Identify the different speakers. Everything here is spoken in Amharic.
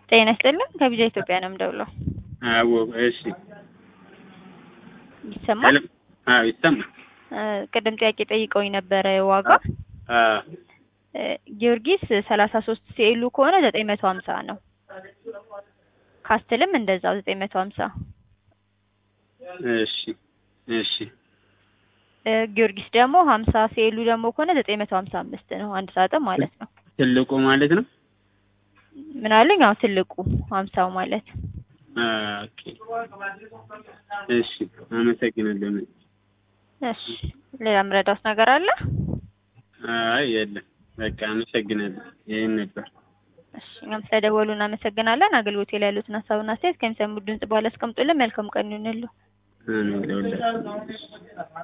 Speaker 1: ጤና ይስጥልን ከቢጃ ኢትዮጵያ ነው የምደውለው።
Speaker 2: አዎ እሺ።
Speaker 1: ይሰማል?
Speaker 2: ሄሎ አዎ ይሰማል።
Speaker 1: እ ቅድም ጥያቄ ጠይቀውኝ ነበረ ዋጋ
Speaker 2: አ
Speaker 1: እ ጊዮርጊስ ሰላሳ ሶስት ሲኤሉ ከሆነ ዘጠኝ መቶ ሀምሳ ነው። ካስትልም እንደዛው ዘጠኝ መቶ ሀምሳ
Speaker 2: እሺ እሺ
Speaker 1: እ ጊዮርጊስ ደግሞ ሀምሳ ሲኤሉ ደግሞ ከሆነ ዘጠኝ መቶ ሀምሳ አምስት ነው አንድ ሳጥን ማለት ነው።
Speaker 2: ትልቁ ማለት ነው።
Speaker 1: ምን አለኝ? አዎ ትልቁ ሀምሳው ማለት
Speaker 2: አ ኦኬ እሺ አመሰግናለሁ።
Speaker 1: እሺ ሌላ ምረዳውስ ነገር አለ?
Speaker 2: አይ የለም በቃ አመሰግናለሁ። ይሄን ነበር።
Speaker 1: እሺ እኛም ስለደወሉ እናመሰግናለን። አገልግሎት ላይ ያሉትን ሀሳብና አስተያየት ከሚሰሙት ድምጽ በኋላ አስቀምጡልን። መልካም ቀን ይሁንልዎ።
Speaker 2: አሜን ለሁላችንም።